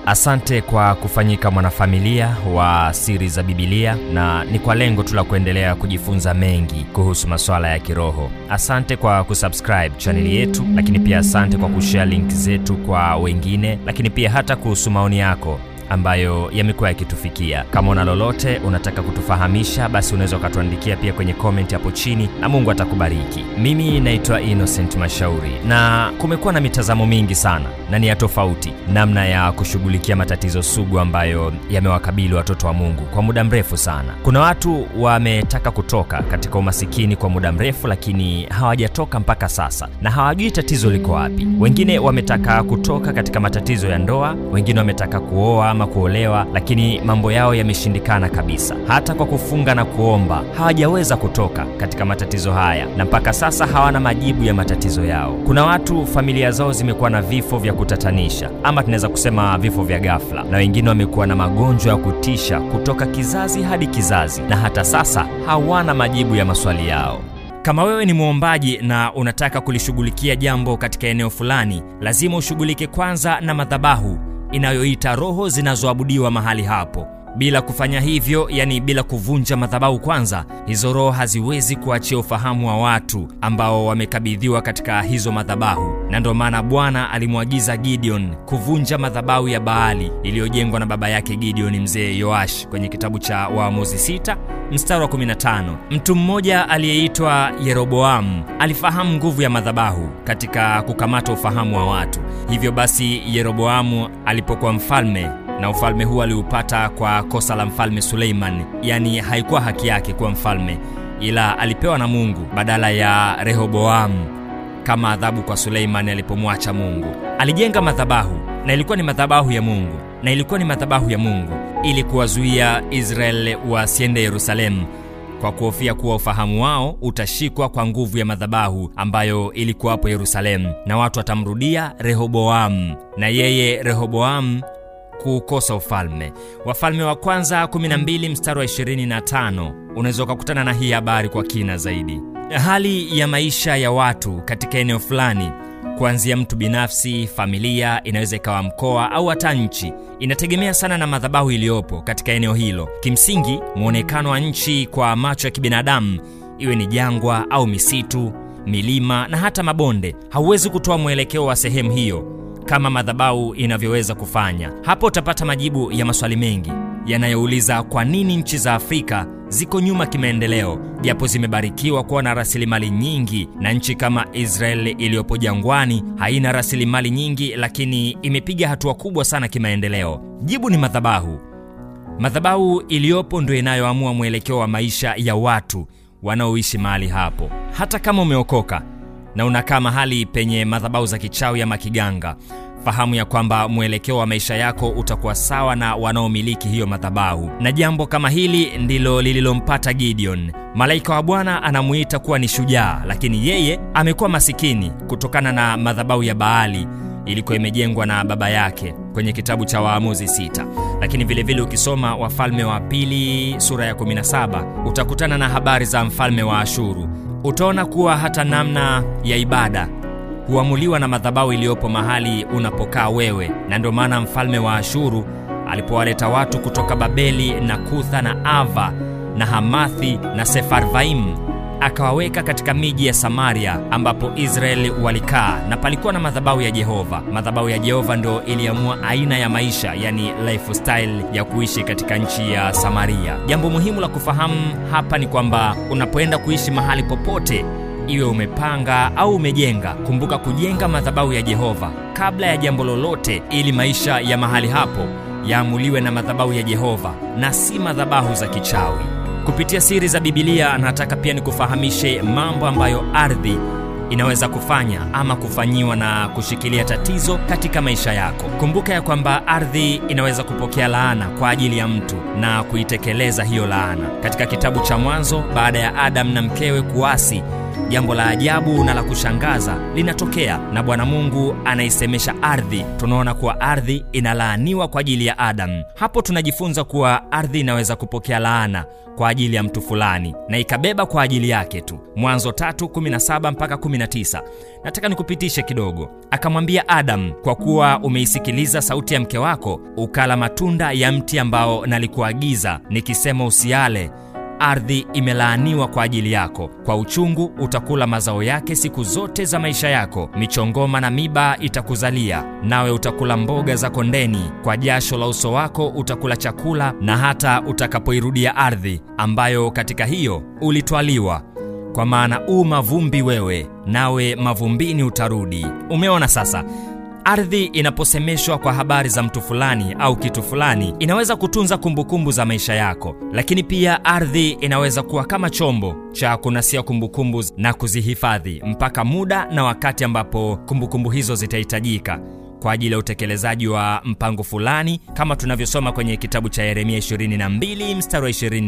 asante kwa kufanyika mwanafamilia wa siri za bibilia na ni kwa lengo tu la kuendelea kujifunza mengi kuhusu masuala ya kiroho asante kwa kusubscribe chaneli yetu lakini pia asante kwa kushare link zetu kwa wengine lakini pia hata kuhusu maoni yako ambayo yamekuwa yakitufikia kama una lolote unataka kutufahamisha basi unaweza ukatuandikia pia kwenye comment hapo chini na mungu atakubariki mimi naitwa innocent mashauri na kumekuwa na mitazamo mingi sana na ni ya tofauti namna ya kushughulikia matatizo sugu ambayo yamewakabili watoto wa mungu kwa muda mrefu sana kuna watu wametaka kutoka katika umasikini kwa muda mrefu lakini hawajatoka mpaka sasa na hawajui tatizo liko wapi wengine wametaka kutoka katika matatizo ya ndoa wengine wametaka kuoa ama kuolewa lakini mambo yao yameshindikana kabisa hata kwa kufunga na kuomba hawajaweza kutoka katika matatizo haya na mpaka sasa hawana majibu ya matatizo yao kuna watu familia zao zimekuwa na vifo vya kutatanisha ama tunaweza kusema vifo vya ghafla na wengine wamekuwa na magonjwa ya kutisha kutoka kizazi hadi kizazi na hata sasa hawana majibu ya maswali yao kama wewe ni mwombaji na unataka kulishughulikia jambo katika eneo fulani lazima ushughulike kwanza na madhabahu inayoita roho zinazoabudiwa mahali hapo bila kufanya hivyo yani bila kuvunja madhabahu kwanza hizo roho haziwezi kuachia ufahamu wa watu ambao wamekabidhiwa katika hizo madhabahu na ndio maana bwana alimwagiza gideon kuvunja madhabahu ya baali iliyojengwa na baba yake gideon mzee yoash kwenye kitabu cha waamuzi 6 mstari wa 15 mtu mmoja aliyeitwa yeroboamu alifahamu nguvu ya madhabahu katika kukamata ufahamu wa watu hivyo basi yeroboamu alipokuwa mfalme na ufalme huu aliupata kwa kosa la mfalme suleiman yani haikuwa haki yake kuwa mfalme ila alipewa na mungu badala ya rehoboamu kama adhabu kwa suleimani alipomwacha mungu alijenga madhabahu na ilikuwa ni madhabahu ya mungu na ilikuwa ni madhabahu ya mungu ili kuwazuia israeli wasiende yerusalemu kwa kuhofia kuwa ufahamu wao utashikwa kwa nguvu ya madhabahu ambayo ilikuwapo yerusalemu na watu watamrudia rehoboamu na yeye rehoboamu kuukosa ufalme wafalme wa kwanza 12 mstari wa 25 unaweza ukakutana na hii habari kwa kina zaidi hali ya maisha ya watu katika eneo fulani kuanzia mtu binafsi familia inaweza ikawa mkoa au hata nchi inategemea sana na madhabahu iliyopo katika eneo hilo kimsingi mwonekano wa nchi kwa macho ya kibinadamu iwe ni jangwa au misitu milima na hata mabonde hauwezi kutoa mwelekeo wa sehemu hiyo kama madhabahu inavyoweza kufanya hapo utapata majibu ya maswali mengi yanayouliza kwa nini nchi za afrika ziko nyuma kimaendeleo japo zimebarikiwa kuwa na rasilimali nyingi na nchi kama israeli iliyopo jangwani haina rasilimali nyingi lakini imepiga hatua kubwa sana kimaendeleo jibu ni madhabahu madhabahu iliyopo ndio inayoamua mwelekeo wa maisha ya watu wanaoishi mahali hapo hata kama umeokoka na unakaa mahali penye madhabahu za kichawi ama kiganga fahamu ya kwamba mwelekeo wa maisha yako utakuwa sawa na wanaomiliki hiyo madhabahu na jambo kama hili ndilo lililompata gideon malaika wa bwana anamuita kuwa ni shujaa lakini yeye amekuwa masikini kutokana na madhabahu ya baali ilikuwa imejengwa na baba yake kwenye kitabu cha waamuzi 6 lakini vilevile vile ukisoma wafalme wa pili sura ya 17 utakutana na habari za mfalme wa ashuru utaona kuwa hata namna ya ibada huamuliwa na madhabahu iliyopo mahali unapokaa wewe na ndio maana mfalme wa ashuru alipowaleta watu kutoka babeli na kutha na ava na hamathi na sefarvaim akawaweka katika miji ya samaria ambapo israeli walikaa na palikuwa na madhabahu ya jehova madhabahu ya jehova ndo iliamua aina ya maisha yani lifestyle ya kuishi katika nchi ya samaria jambo muhimu la kufahamu hapa ni kwamba unapoenda kuishi mahali popote iwe umepanga au umejenga kumbuka kujenga madhabahu ya jehova kabla ya jambo lolote ili maisha ya mahali hapo yaamuliwe na madhabahu ya jehova na si madhabahu za kichawi kupitia siri za bibilia nataka pia nikufahamishe mambo ambayo ardhi inaweza kufanya ama kufanyiwa na kushikilia tatizo katika maisha yako kumbuka ya kwamba ardhi inaweza kupokea laana kwa ajili ya mtu na kuitekeleza hiyo laana katika kitabu cha mwanzo baada ya adam na mkewe kuasi jambo la ajabu na la kushangaza linatokea na bwana mungu anaisemesha ardhi tunaona kuwa ardhi inalaaniwa kwa ajili ya adamu hapo tunajifunza kuwa ardhi inaweza kupokea laana kwa ajili ya mtu fulani na ikabeba kwa ajili yake tu mwanzo 317 mpaka 19 nataka nikupitishe kidogo akamwambia adamu kwa kuwa umeisikiliza sauti ya mke wako ukala matunda ya mti ambao nalikuagiza nikisema usiale ardhi imelaaniwa kwa ajili yako kwa uchungu utakula mazao yake siku zote za maisha yako michongoma na miba itakuzalia nawe utakula mboga za kondeni kwa jasho la uso wako utakula chakula na hata utakapoirudia ardhi ambayo katika hiyo ulitwaliwa kwa maana u mavumbi wewe nawe mavumbini utarudi umeona sasa ardhi inaposemeshwa kwa habari za mtu fulani au kitu fulani inaweza kutunza kumbukumbu za maisha yako lakini pia ardhi inaweza kuwa kama chombo cha kunasia kumbukumbu na kuzihifadhi mpaka muda na wakati ambapo kumbukumbu hizo zitahitajika kwa ajili ya utekelezaji wa mpango fulani kama tunavyosoma kwenye kitabu cha yeremia 22 mstari wa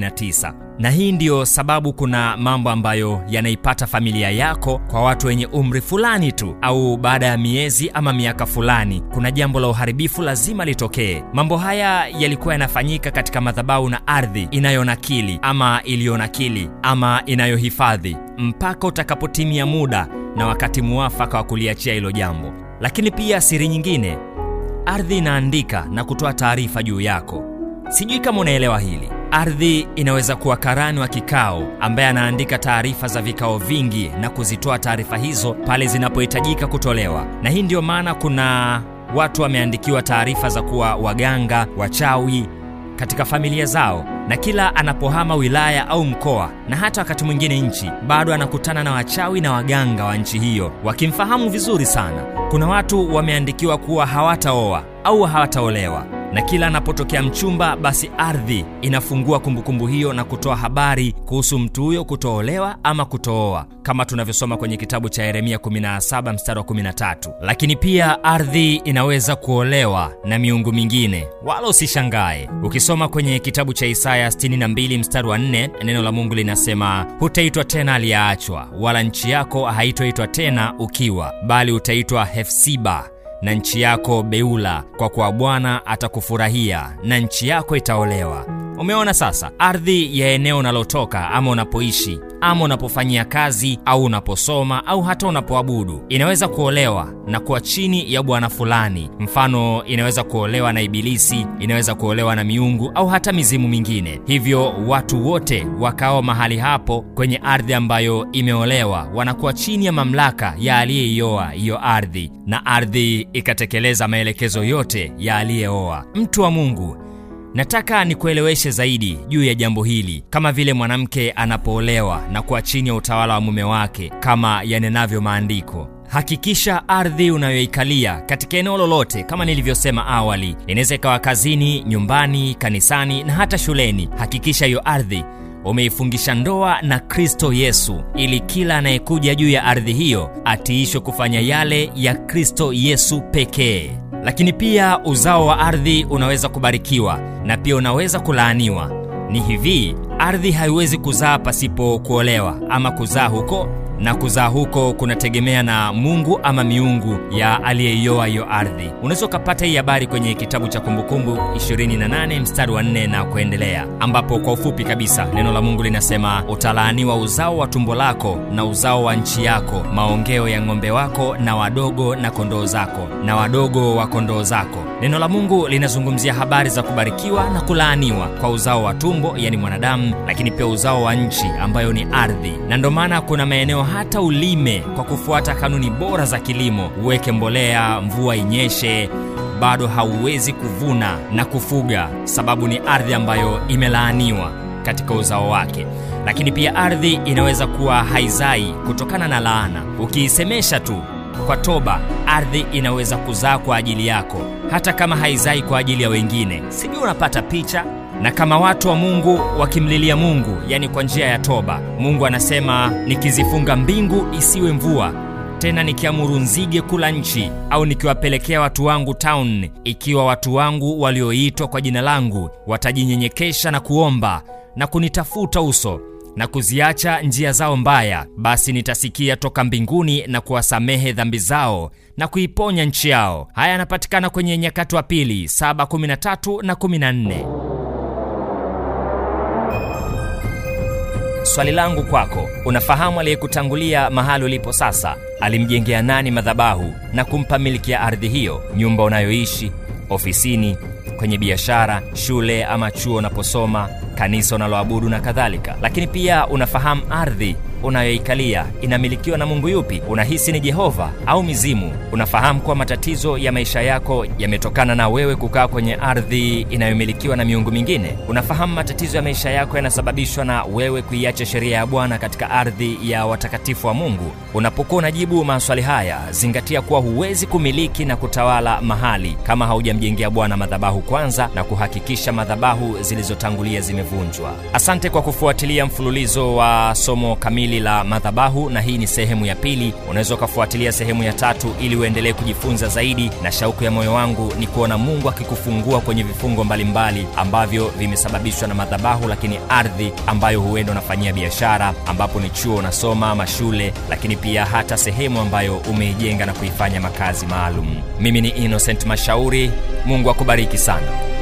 29 na hii ndiyo sababu kuna mambo ambayo yanaipata familia yako kwa watu wenye umri fulani tu au baada ya miezi ama miaka fulani kuna jambo la uharibifu lazima litokee mambo haya yalikuwa yanafanyika katika madhabahu na ardhi inayonakili ama iliyonakili ama inayohifadhi mpaka utakapotimia muda na wakati muafaka wa kuliachia hilo jambo lakini pia siri nyingine ardhi inaandika na kutoa taarifa juu yako sijui kama unaelewa hili ardhi inaweza kuwa karani wa kikao ambaye anaandika taarifa za vikao vingi na kuzitoa taarifa hizo pale zinapohitajika kutolewa na hii ndiyo maana kuna watu wameandikiwa taarifa za kuwa waganga wachawi katika familia zao na kila anapohama wilaya au mkoa na hata wakati mwingine nchi bado anakutana na wachawi na waganga wa nchi hiyo wakimfahamu vizuri sana kuna watu wameandikiwa kuwa hawataoa au hawataolewa na kila anapotokea mchumba basi ardhi inafungua kumbukumbu hiyo na kutoa habari kuhusu mtu huyo kutoolewa ama kutooa kama tunavyosoma kwenye kitabu cha yeremia 17 mstari wa 13 lakini pia ardhi inaweza kuolewa na miungu mingine wala usishangae ukisoma kwenye kitabu cha isaya 62 mstari wa 4 neno la mungu linasema hutaitwa tena aliyeachwa wala nchi yako haitoitwa tena ukiwa bali utaitwa hefsiba na nchi yako beula kwa kuwa bwana atakufurahia na nchi yako itaolewa umeona sasa ardhi ya eneo unalotoka ama unapoishi ama unapofanyia kazi au unaposoma au hata unapoabudu inaweza kuolewa na kuwa chini ya bwana fulani mfano inaweza kuolewa na ibilisi inaweza kuolewa na miungu au hata mizimu mingine hivyo watu wote wakao mahali hapo kwenye ardhi ambayo imeolewa wanakuwa chini ya mamlaka ya aliyeioa hiyo ardhi na ardhi ikatekeleza maelekezo yote ya aliyeoa mtu wa mungu nataka nikueleweshe zaidi juu ya jambo hili kama vile mwanamke anapoolewa na kuwa chini ya utawala wa mume wake kama yanenavyo maandiko hakikisha ardhi unayoikalia katika eneo lolote kama nilivyosema awali inaweza ikawa kazini nyumbani kanisani na hata shuleni hakikisha hiyo ardhi umeifungisha ndoa na kristo yesu ili kila anayekuja juu ya ardhi hiyo atiishwe kufanya yale ya kristo yesu pekee lakini pia uzao wa ardhi unaweza kubarikiwa na pia unaweza kulaaniwa ni hivi ardhi haiwezi kuzaa pasipo kuolewa ama kuzaa huko na kuzaa huko kunategemea na mungu ama miungu ya aliyeioa hiyo ardhi unaweza ukapata hii habari kwenye kitabu cha kumbukumbu 28 mstari wa 4 na kuendelea ambapo kwa ufupi kabisa neno la mungu linasema utalaaniwa uzao wa tumbo lako na uzao wa nchi yako maongeo ya ng'ombe wako na wadogo na kondoo zako na wadogo wa kondoo zako neno la mungu linazungumzia habari za kubarikiwa na kulaaniwa kwa uzao wa tumbo yani mwanadamu lakini pia uzao wa nchi ambayo ni ardhi na ndo maana kuna maeneo hata ulime kwa kufuata kanuni bora za kilimo uweke mbolea mvua inyeshe bado hauwezi kuvuna na kufuga sababu ni ardhi ambayo imelaaniwa katika uzao wake lakini pia ardhi inaweza kuwa haizai kutokana na laana ukiisemesha tu kwa toba ardhi inaweza kuzaa kwa ajili yako hata kama haizai kwa ajili ya wengine sijui unapata picha na kama watu wa mungu wakimlilia mungu yani kwa njia ya toba mungu anasema nikizifunga mbingu isiwe mvua tena nikiamuru nzige kula nchi au nikiwapelekea watu wangu town ikiwa watu wangu walioitwa kwa jina langu watajinyenyekesha na kuomba na kunitafuta uso na kuziacha njia zao mbaya, basi nitasikia toka mbinguni na kuwasamehe dhambi zao na kuiponya nchi yao. Haya yanapatikana kwenye Nyakati wa Pili 7:13 na 14. Swali langu kwako, unafahamu aliyekutangulia mahali ulipo sasa alimjengea nani madhabahu na kumpa miliki ya ardhi hiyo? Nyumba unayoishi, ofisini, kwenye biashara, shule ama chuo unaposoma, kanisa unaloabudu na kadhalika. Lakini pia unafahamu ardhi unayoikalia inamilikiwa na Mungu yupi? Unahisi ni Jehova au mizimu? Unafahamu kuwa matatizo ya maisha yako yametokana na wewe kukaa kwenye ardhi inayomilikiwa na miungu mingine? Unafahamu matatizo ya maisha yako yanasababishwa na wewe kuiacha sheria ya Bwana katika ardhi ya watakatifu wa Mungu? Unapokuwa unajibu maswali haya, zingatia kuwa huwezi kumiliki na kutawala mahali kama haujamjengea Bwana madhabahu kwanza na kuhakikisha madhabahu zilizotangulia zimevunjwa. Asante kwa kufuatilia mfululizo wa somo kamili la madhabahu, na hii ni sehemu ya pili. Unaweza ukafuatilia sehemu ya tatu ili uendelee kujifunza zaidi, na shauku ya moyo wangu ni kuona Mungu akikufungua kwenye vifungo mbalimbali ambavyo vimesababishwa na madhabahu, lakini ardhi ambayo huenda unafanyia biashara, ambapo ni chuo unasoma ama shule, lakini pia hata sehemu ambayo umeijenga na kuifanya makazi maalum. Mimi ni Innocent Mashauri. Mungu akubariki sana.